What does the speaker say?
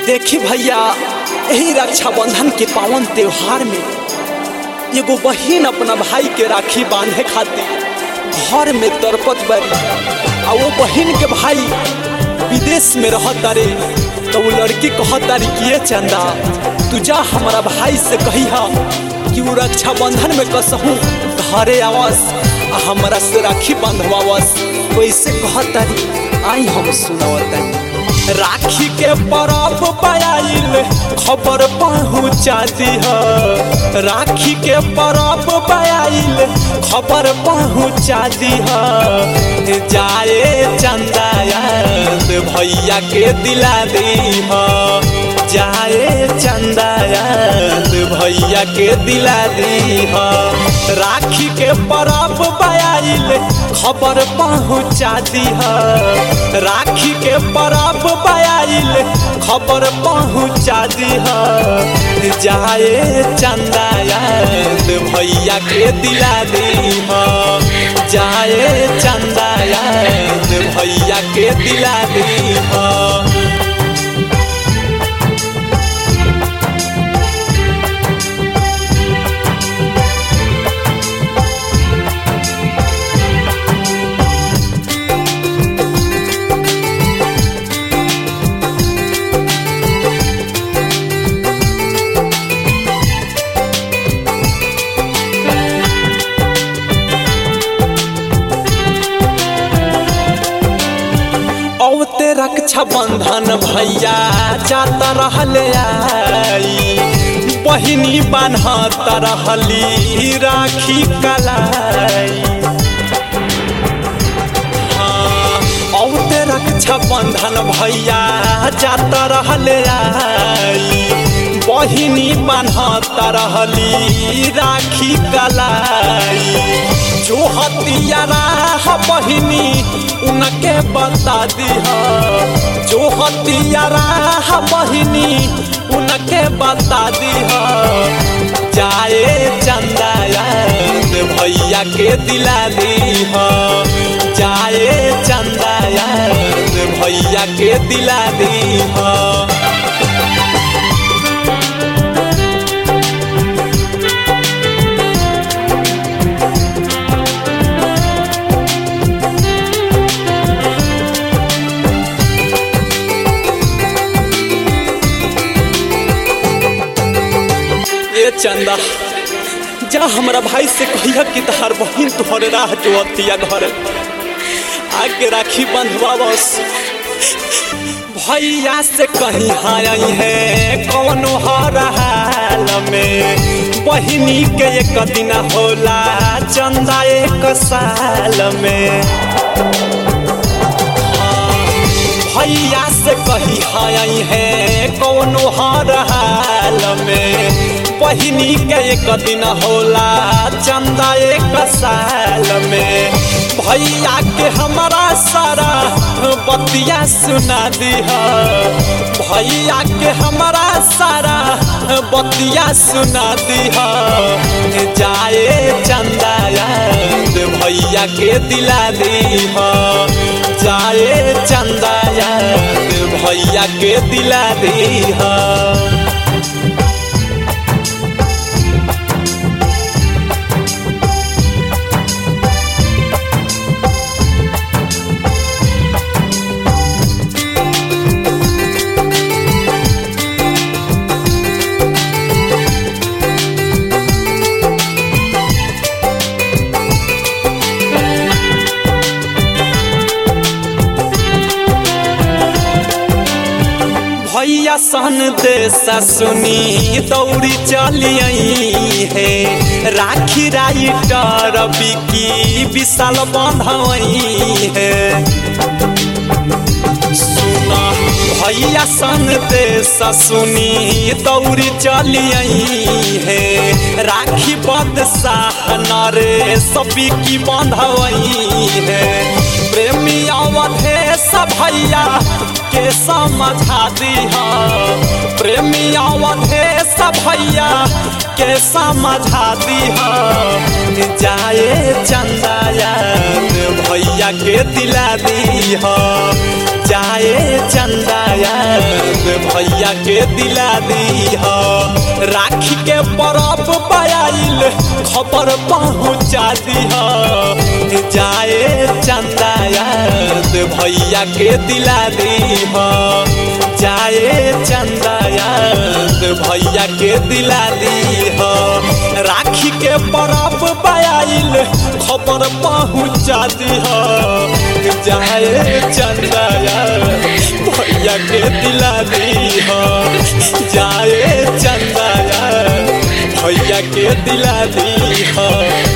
देखी भैया यही रक्षाबंधन के पावन त्योहार में एगो बहिन अपना भाई के राखी बांधे खातिर घर में तरपत बरी आ वो बहिन के भाई विदेश में रहत तारे तो वो लड़की कहत तारी कि ये चंदा तू जा हमारा भाई से कही कि वो रक्षाबंधन में कसहूँ घरे आवस आ हमारा से राखी बांधवावस वैसे कहत तारी आई हम सुनावत राखी के परब पायल खबर पहुँचा दिह राखी के परब पायल खबर पहुँचा दिह जाए चंदा याद भैया के दिला दीह जाए चंदा याद भैया के दिला दीह राखी के परब पायल खबर पहुँचा दिह राखी के परब पायल खबर पहुँचा दिह जाए चंदा याद भैया के दिला दीह जाए चंदा याद भैया के दिला दीह औते रक्षा बंधन भैया जाता रहले आई बहिनी बान्हत रहली राखी कलाई हाँ, औते रक्षा बंधन भैया जाता रहले आई बहिनी बान्हत रहली राखी कलाई जो हतियारा बहिनी उनके बता दिह जो हतियारा बहिनी उनके बता दिह जाए चंदा याद भैया के दिला दीह जाए चंदा याद भैया के दिला दीह ए चंदा जा हमारा भाई से कहिया कि तहार बहिन तोहरे राह जोतिया घर आगे राखी बंधवावस भैया से कहीं आई है कौनो हर हाल में बहिनी के एक दिन होला चंदा एक साल में भैया से कही आई है कौनो हर हाल में बहिनी के एक दिन होला चंदा एक साल में भैया के हमारा सारा बतिया सुना दिह भैया के हमारा सारा बतिया सुना दिह जाए चंदा याद भैया के दिला दीह जाए चंदा याद भैया के दिला दीह भैया सन देसा सुनी दौड़ी चलिए है राखी राइटर बिकी विशाल बंधवई है सुना भैया सन देसा सुनी दौड़ी चलिए है राखी बदशाह नरे सभी की बंधवई है प्रेमी अवधेश भैया के समझा दिह प्रेमी अवधेश भैया के समझा दिह जाए चंदा याद भैया के दिला दीह जाए चंदा याद भैया के दिला दी राखी के परब पायल खबर पहुँचा दी जाए चंदा याद भैया के दिला दी जाए चंदा याद भैया के दिला दी राखी के परब पायल खबर पहुँचा दी जाए चंदा याद भैया के दिला दी जाए चंदा याद भैया के दिला दी